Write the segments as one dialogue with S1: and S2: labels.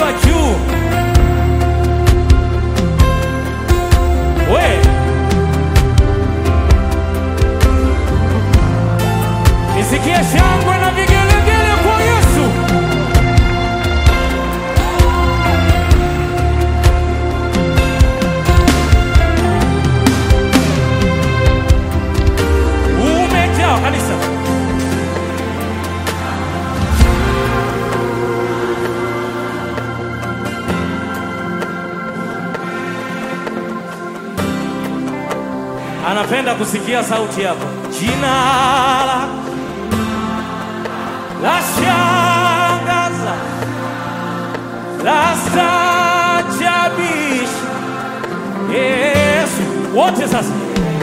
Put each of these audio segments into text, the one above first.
S1: wa juu. We nisikie shangwe na vigelegele kwa Yesu. Umejaa kanisa. Anapenda kusikia sauti yako. Jina lako la shangaza, la staajabisha. Yesu, wote sasa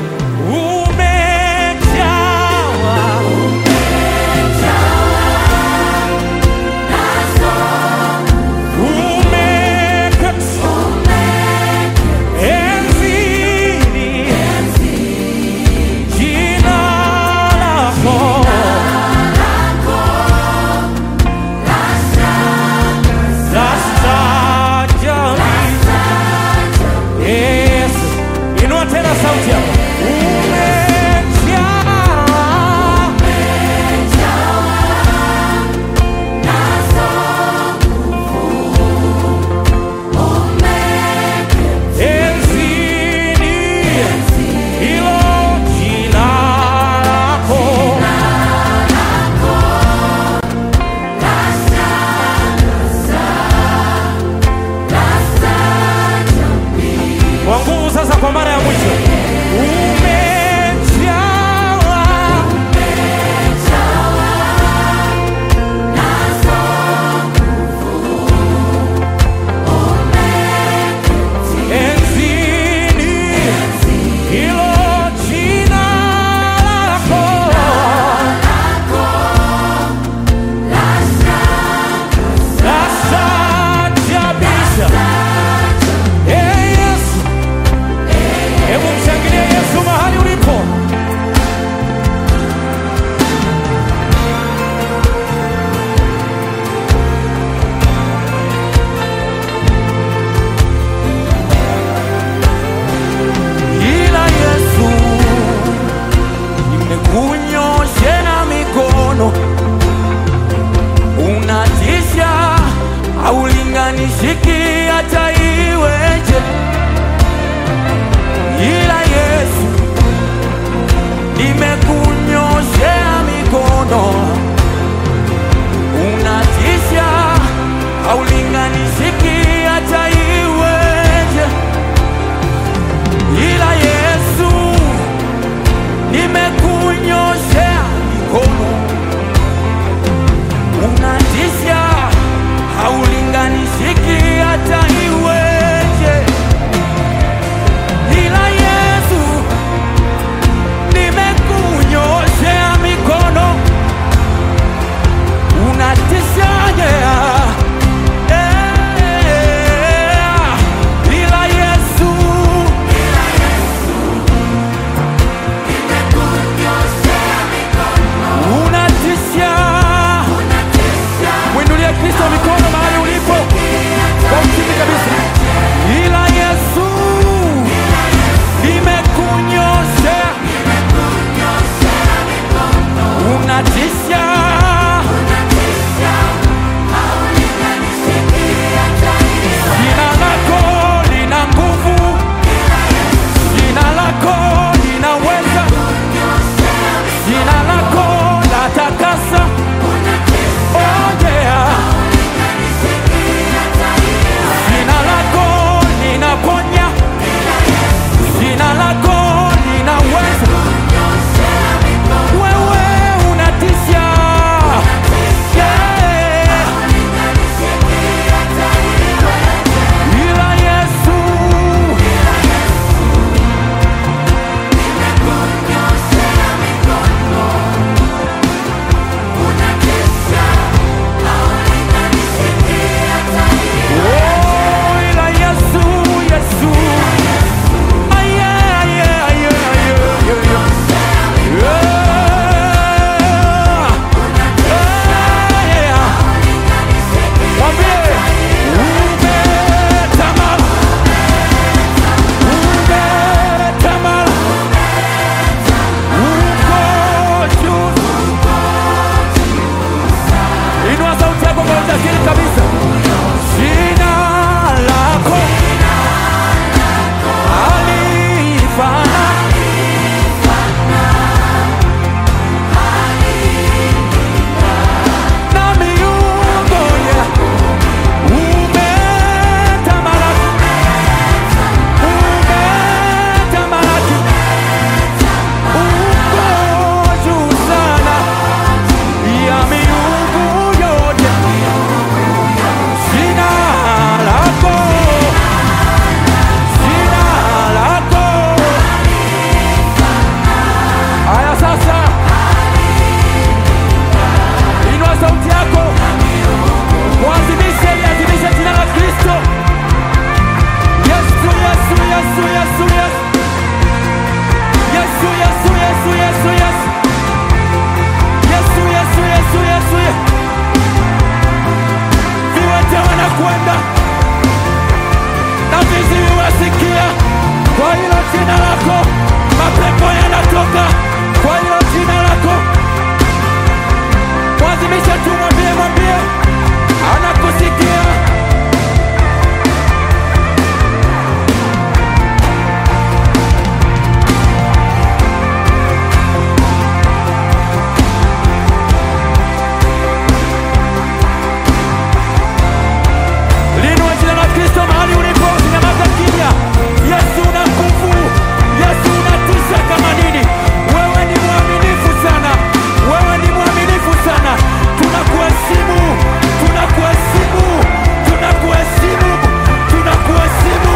S1: umejawa umeketi enzini, jina lako la staajabisha. Yesu, inua tena sauti yako. Umejaa enzini, hilo jina lako kwa nguvu sasa, kwa mara ya mwisho umejawa enzini, hilo jina lako la staajabisha. Ee Yesu, hebu mshangilie Yesu mahali ulipo.
S2: ila Yesu nimekunyoshea mikono, unatisha, haulinganishiki hata iweje, ila Yesu nimekunyoshea mikono, unatisha, haulinganishiki hata iweje ila Yesu nimekunyoshea mikono, unatisha, haulinganishiki hata iweje. Ila Yesu nimekunyoshea mikono, unatisha, yeah. Yeah. Ila Yesu mamlaka kwa hilo jina lako. Mwazimisha tu, mwambie, mwambie, anakusikia. Linua jina la Kristo mahali ulipo, usinyamaze kimya. Yesu una nguvu, Yesu unatisha kama nini. Wewe ni mwaminifu sana, wewe ni mwaminifu sana. Tunakuheshimu, tunakuheshimu, tunakuheshimu, tunakuheshimu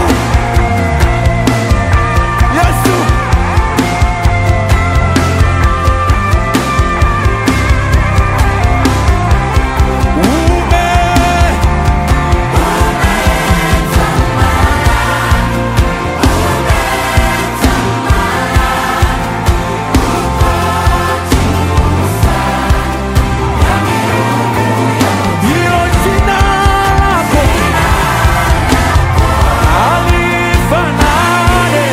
S2: Yesu. Ume Hilo jina lako halifanani,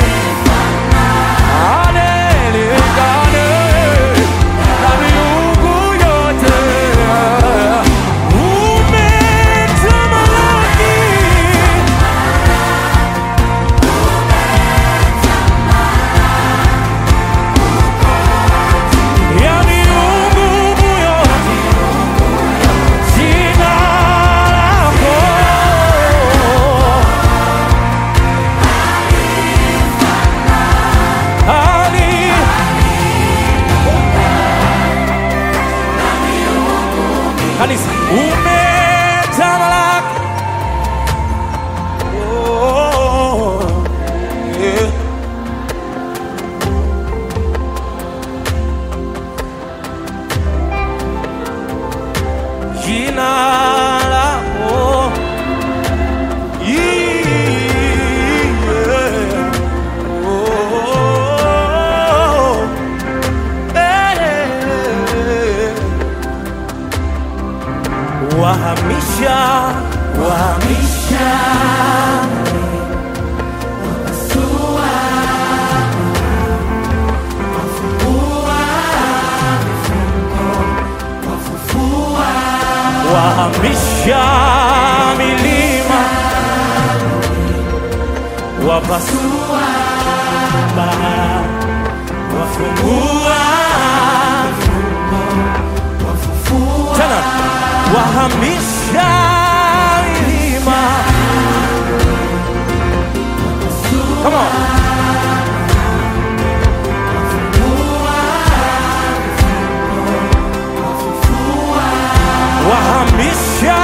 S2: halilingani na miungu yote. Umetamalaki, ya miungu yote. Jina lako hali kanisa umetamalaki. Oh, yeah. Jina lako yeah. Oh, eh. Wahamisha, wahamisha wahamisha milima, wapasua bahari, wafungua tena, wahamisha milima. Come on. wahamisha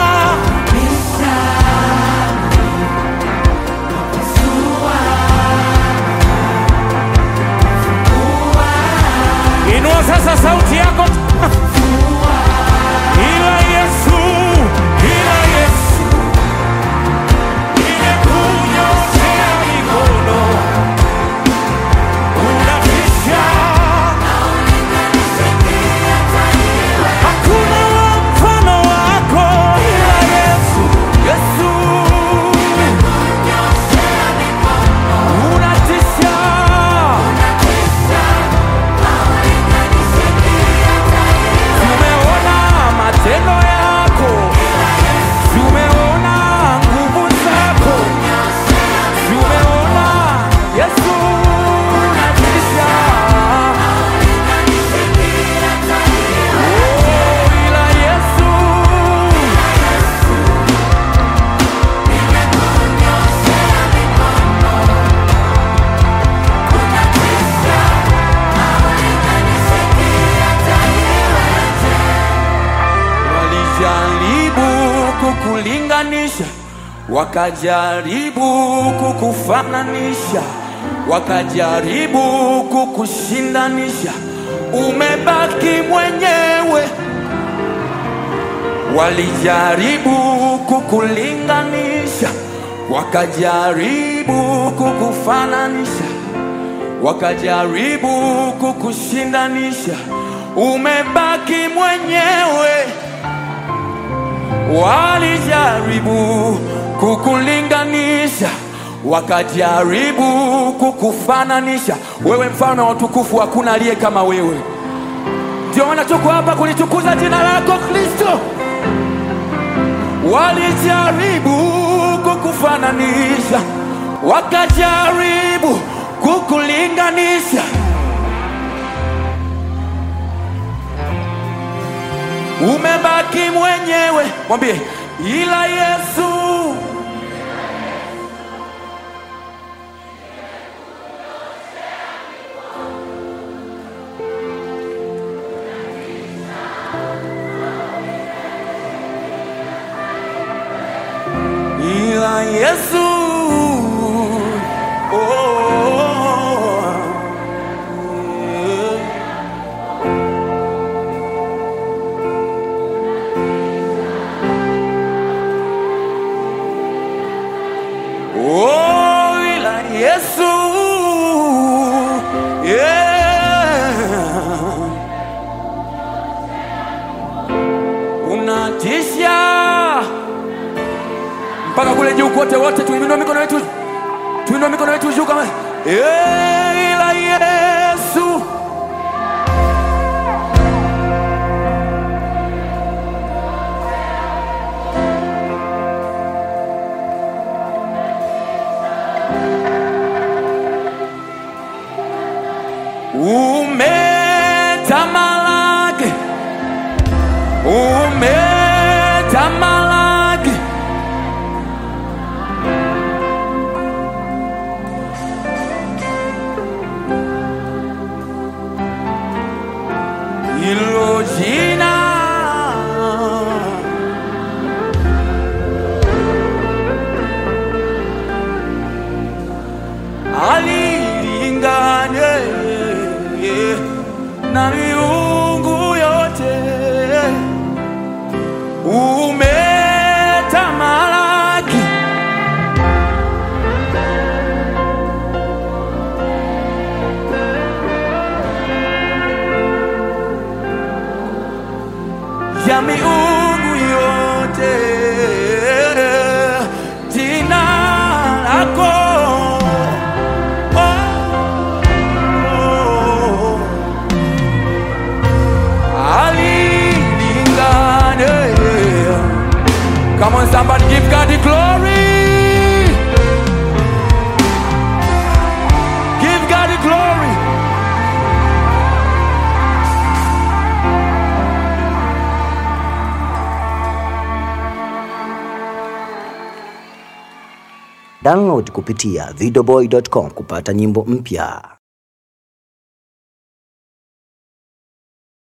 S2: inua sasa sauti yako ila yesu ila yesu nimekunyoshea mikono unatisha Hakuna mfano wako ila Yesu, Yesu. Unatisha. Tumeona matendo yako, tumeona nguvu zako, tumeona Yesu unatisha. Oh, ila Yesu walijaribu kukulinganisha, wakajaribu kukufananisha, wakajaribu kukushindanisha, umebaki mwenyewe. Walijaribu kukulinganisha, wakajaribu kukufananisha, wakajaribu kukushindanisha, umebaki mwenyewe. Walijaribu kukulinganisha, wakajaribu kukufananisha wewe, mfalme wa utukufu, hakuna aliye kama wewe. Ndio maana tuko hapa kulitukuza jina lako Kristo. Walijaribu kukufananisha, wakajaribu kukulinganisha. Umebaki mwenyewe, mwambie ila Yesu ila Yesu oh. Oh, ila Yesu yeah. Unatisha mpaka kule juu kote, wote tuinue mikono yetu, tuinue mikono yetu juu kama yeah, ila Yesu umetamalaki, umetamalaki. Hilo jina alilingane na miungu yote, umetamalaki. ya miungu yote, jina lako oh, alilingane. Come on, somebody give God the glory. Give God the glory.
S3: Download kupitia videoboy.com kupata nyimbo mpya.